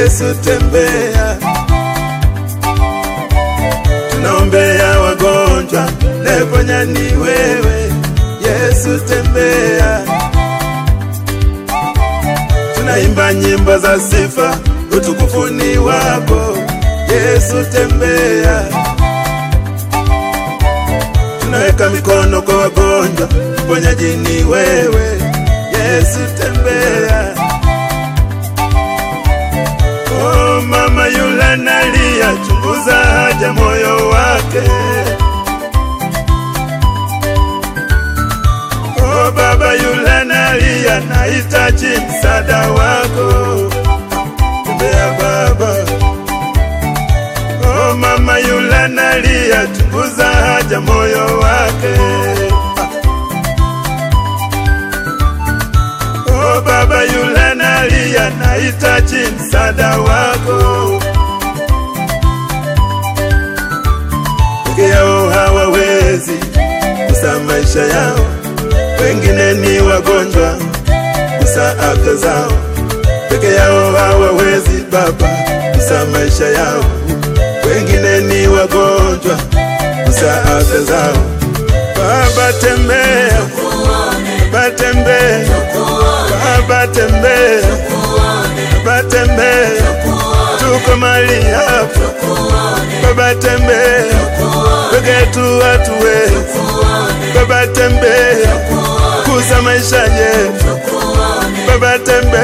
Yesu tembea, tunaombea wagonjwa, neponya ni wewe. Yesu tembea, tunaimba nyimbo za sifa, utukufu ni wako. Yesu tembea, tunaweka mikono kwa wagonjwa, mponyaji ni wewe. Yesu tembea. Oh, mama yule nalia, chunguza haja moyo wake. Oh, baba yule nalia, nahitaji msaada wako. Tembea baba. Oh, mama yule nalia, chunguza haja moyo wake. Oh, baba yule nalia, nahitaji msaada wako. Peke yao hawawezi kusa maisha yao, wengine ni wagonjwa kusa afya zao. Peke yao hawawezi Baba kusa maisha yao, wengine ni wagonjwa kusa afya zao. Baba tembea, Baba tembea, Baba tembea, Baba tembea, tuko mali hapa. Baba tembea, peke tu watu wetu. Baba tembea, kuza maisha yetu. Baba tembea